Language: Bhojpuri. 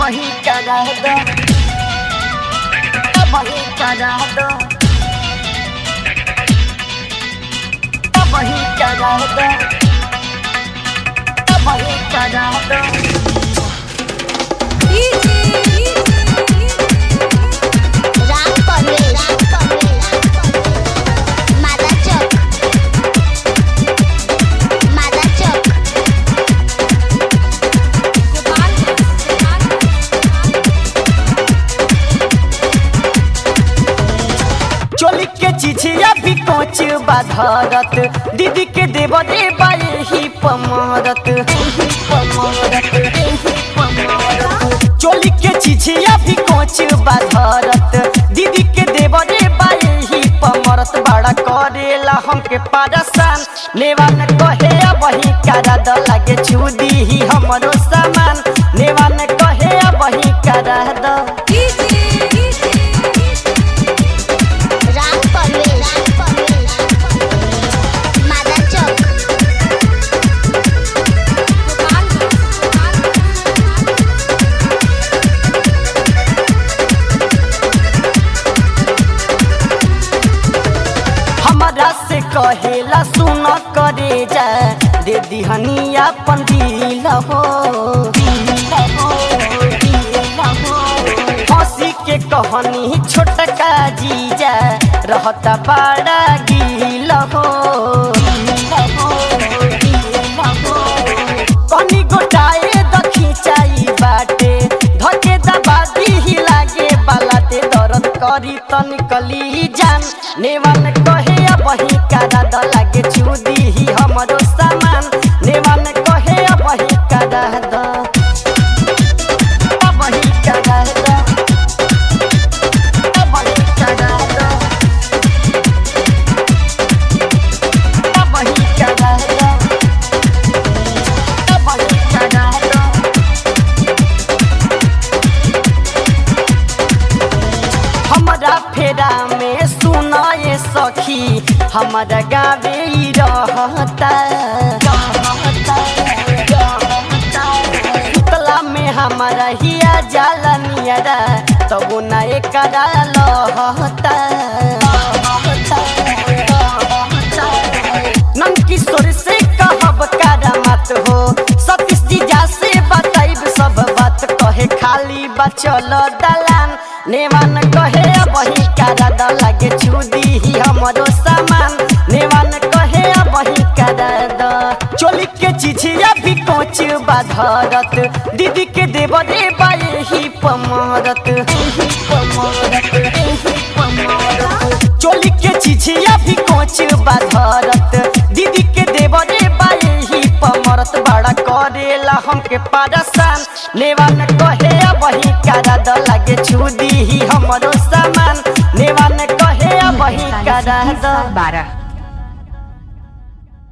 वही करा दो वही करा दो वही करा दो वही करा दो राम परवेश मादा चौक मादा चौक चोली के चिझिया भी कोच बाधरत दीदी के देव दे बाए ही पमरत एही पमरत, एही पमरत। चोली के चिझिया भी कोच बाधरत दीदी के देव दे बाए ही पमरत बड़ा करेला हमके पारसान नेवान कहे वही करा द लागे छुदी ही हमरो सामान नेवान कहे वही करा द राम परवेश मादा चौक हमरा से कहेला सुन करे जा दे दिहनी अपन दिल हो हंसी के कहनी छोटका जीजा रहता बड़ा गिल हो कनी गोटाए दखी चाई बाटे धके दबा दी लागे बालाते दर्द करी त निकली जान नेवान कहे वही कारा द लागे छुदी ही हमरो सामान नेवान कहे वही कारा द वही कारा द वही कारा द वही कारा द वही कारा द हमरा फेरा में सुनाए सखी हमरा गावे ई रहता सुतला में हमारा हिया जाला नियरा तब ना एकरा लहता नंदकिशोर से कहब कारा मत हो सतीश जीजा से बताइब सब बात कहे खाली बचल दलान नेवान कहे वही कारा द लागे छुदी ही हमरो सामान नेवान कहे वही कारा द चोली के चिझिया भी कोच बाधरत दीदी के देव दे बाए ही पमरत एही पमरत एही पमरत चोली के चिझिया भी कोच बाधरत दीदी के देव दे बाए ही पमरत बड़ा करेला हमके पारसान नेवान कहे वही करा द लागे छुदी ही हमरो सामान नेवान कहे वही करा द बारह